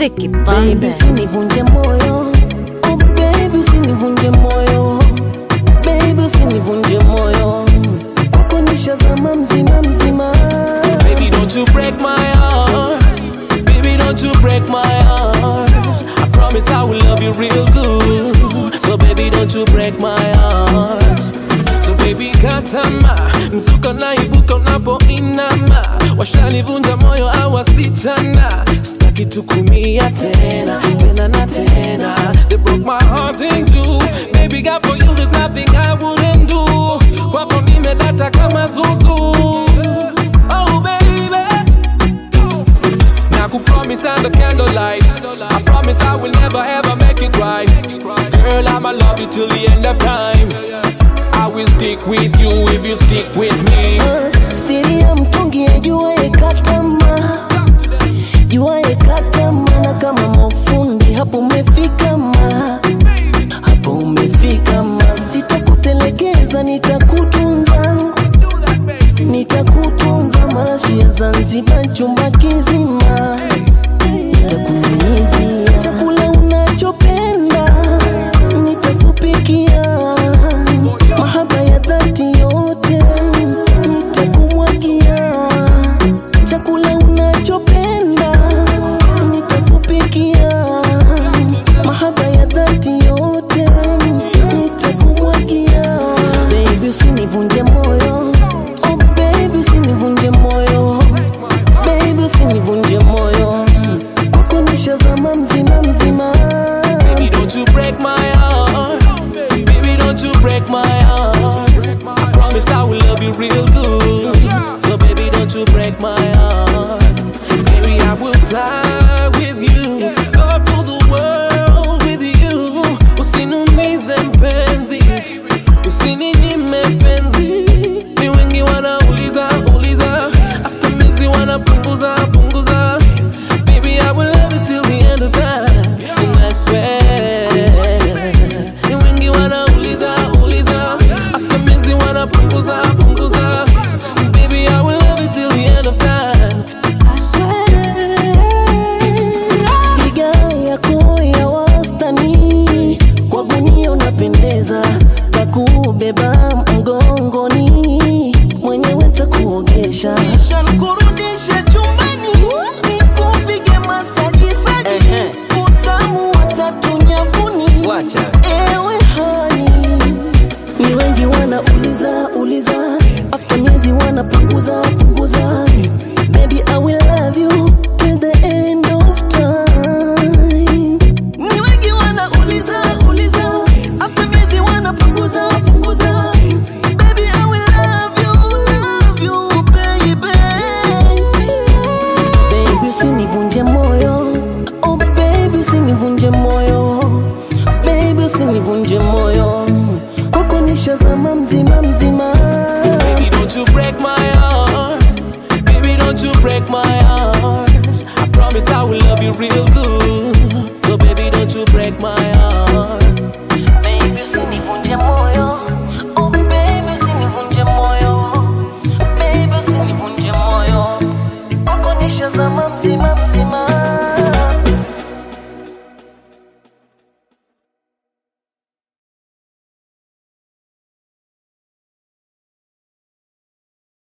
Vicky Baby, Bandes. usinivunje moyo. Oh baby, usinivunje moyo. Baby, usinivunje moyo. Kwako nishazama mzima mzima. Baby, don't you break my heart. Baby, don't you break my heart. I promise I will love you real good. So baby, don't you break my heart. So baby, katama mzuka na ibuka unapoinama, washanivunja moyo awasichana, sitaki tukumia tena tena na tena. They broke my heart in two. Baby, God for you there's nothing I wouldn't do. Kwako nimedata kama zuzu. Oh baby. Now could promise under candlelight. I promise I will never ever make it right. Girl, I'ma love you till the end of time. I will stick with you if you stick with me. Siri ya mtungi ajuaye katama, juaye katama, na kama mafundi hapo umefika ma, hapo umefika ma, sitakutelekeza, nitakutunza, nitakutunza, marashi ya Zanzibar, chumba kizima, nitakunyunyizia chakula unachopenda, nitakupikia mahaba ya dhati yote nitakumwagia chakula unachopenda nitakupikia mahaba ya dhati yote nitakumwagia baby usinivunje moyo oh baby usinivunje moyo baby usinivunje moyo kwako nishazama mzima mzima Baby, don't you break my heart. Baby, don't you break my heart. I promise I will love you real good. So baby, don't you break my heart. Baby, I will fly with you. Go to the world with you. Usiniumize mpenzi. Usininyime penzi. Ni wengi wanauliza uliza. Hata mizi wanapunguza punguza. Baby, I will love you till the end of time. And I swear. Ni wengi wanauliza uliza. Hata mizi wanapunguza punguza. Baby, I will love you till the end of time. Figa yako ya wastani, kwa gunia unapendeza, takubeba mgongoni, mwenyewe takuogesha, kisha nikurudishe chumbani, nikupige masaji saji, utamu wa tatu nyavuni, Wacha. ewe hani ni wengi wanauliza uliza, after miezi wanapunguza punguza. Baby, I will love you till the end of time. Ni wengi wanauliza uliza, after miezi wanapunguza punguza. Baby, I will love you, love you, baby. Baby, usinivunje moyo. Oh baby, usinivunje moyo. Baby, usinivunje moyo. Kwako nishazama mzima mzima. Baby, don't you break my heart. Baby, don't you break my heart. I promise I will love you real